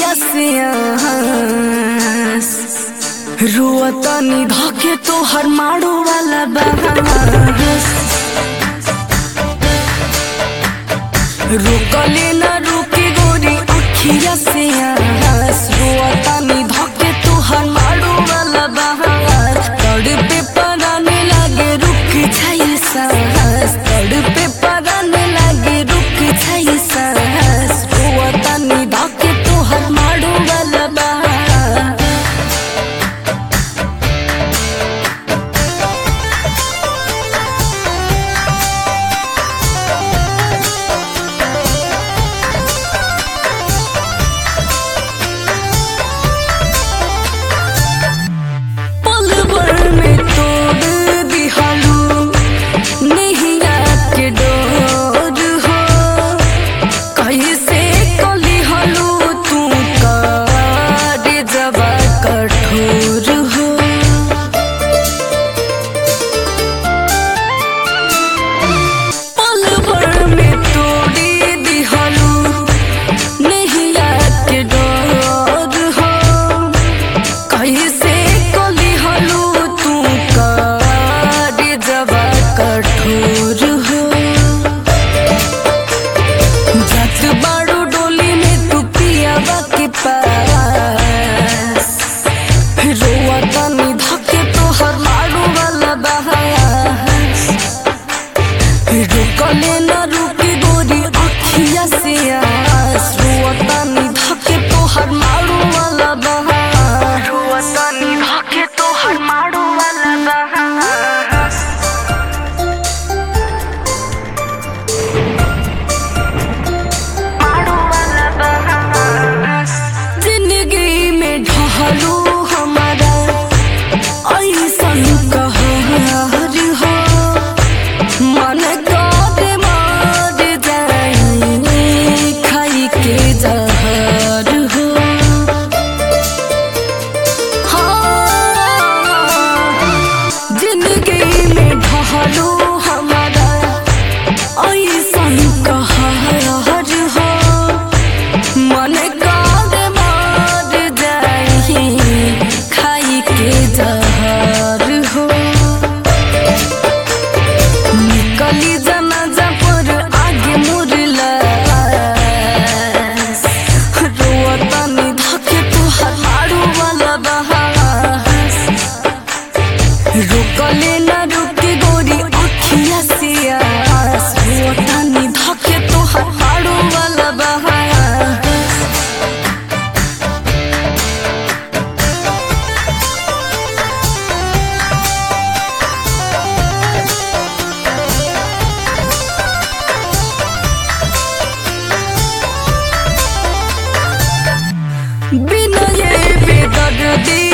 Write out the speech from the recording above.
अखिया से आस रुअतनी धके तोहर मारो वाला बहास रुकले न रुके गोरी अखिया से आस रुअतनी धके तोहर मारो वाला बहास तड़पे पराने लागे रुक जाई सांस तड़पे पराने लागे रुक जाई सांस रुअतनी धके तोहर मारो वाला बहास पल भर में तोड़ दिहालू नैया के डोर हो कैसे कली हलू तू काटे जबा कठोर हो पल भर में तोड़ी दिहालू नैया के डोर हो कैसे कली हलू तू काटे जबा कठोर हो जत बाड़ू डोली में तू पियावा के पास रोआ तनी धके तोहर मारू वाला बहास रुकले न रुकी गोरी अखिया से आस रोआ तनी धके तोहर मारू वाला बहास रोआ तनी धके तोहर मारू वाला बहास जिंदगी में ढहलू हमारा ऐसन कहर हो मन काटे मार जाई खाई के जहर हो हाँ, जिंदगी में ढहलू हमारा ऐसन कहर हो मन काद मार जाही खाई के जहर हो निकली जनाजा पर आगे मुरला रोतनी धके तोहर मारू वाला बहास रुकले न रुके गोरी अखिया से आस रोतनी धके तोहर मारू वाला बहास बिना ये बेदर्दी